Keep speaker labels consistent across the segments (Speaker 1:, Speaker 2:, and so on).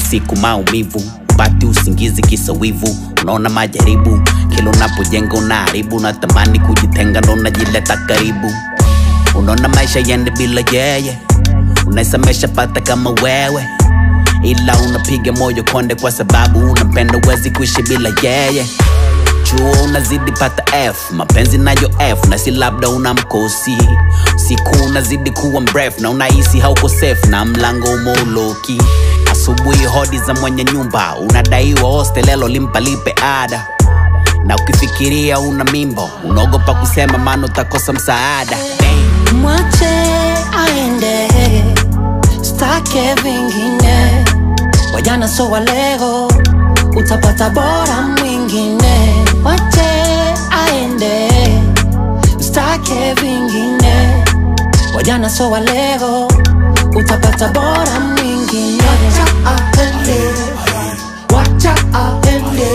Speaker 1: siku maumivu pati usingizi kisa wivu unaona majaribu kila unapojenga unaharibu natamani kujitenga ndo unajileta karibu unaona maisha yende bila yeye unaisemesha pata kama wewe ila unapiga moyo konde kwa sababu unampenda uwezi kuishi bila yeye chuo unazidi pata f mapenzi nayo f na si labda una mkosi siku unazidi kuwa mrefu na unahisi hauko safe na mlango umeuloki asubuhi hodi za mwenye nyumba unadaiwa hostelelo limpa lipe ada na ukifikiria una mimbo unaogopa kusema maana utakosa msaada Damn.
Speaker 2: mwache aende stake vingine wajana so walego utapata bora mwingine mwache aende stake vingine wajana so walego utapata bora mwingine wacha aende wacha aende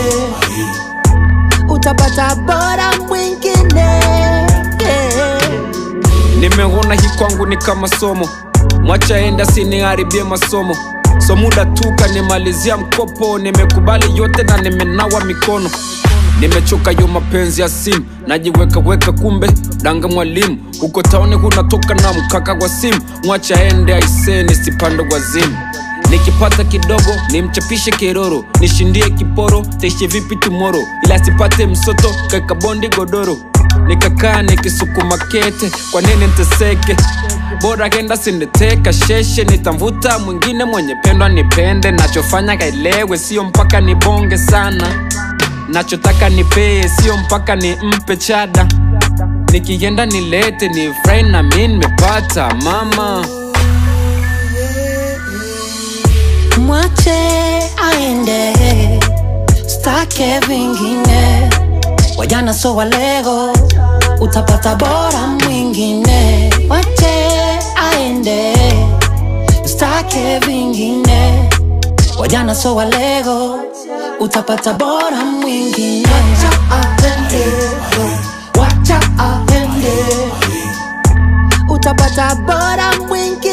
Speaker 2: utapata bora mwingine yeah.
Speaker 3: nimeona hii kwangu ni kama somo mwacha enda siniharibie masomo so muda tu kanimalizia mkopo nimekubali yote na nimenawa mikono nimechoka yo mapenzi ya simu najiwekaweka kumbe danga mwalimu huko taoni kunatoka na mkaka wa simu mwacha ende aiseni sipando kwa zimu nikipata kidogo nimchapishe kiroro nishindie kiporo taishi vipi tumoro ila sipate msoto kaka bondi godoro nikakaa nikisukuma kete kwa nini nteseke bora kenda siniteka sheshe nitamvuta mwingine mwenye pendwa nipende nachofanya kaelewe sio mpaka nibonge sana nachotaka nipee sio mpaka nimpe chada nikienda nilete ni frai na mi nimepata mama
Speaker 2: mwache aende stake vingine wajana so walego utapata bora mwingine mwache aende stake vingine wajana so walego utapata bora mwingine wacha aende wacha aende utapata bora mwingine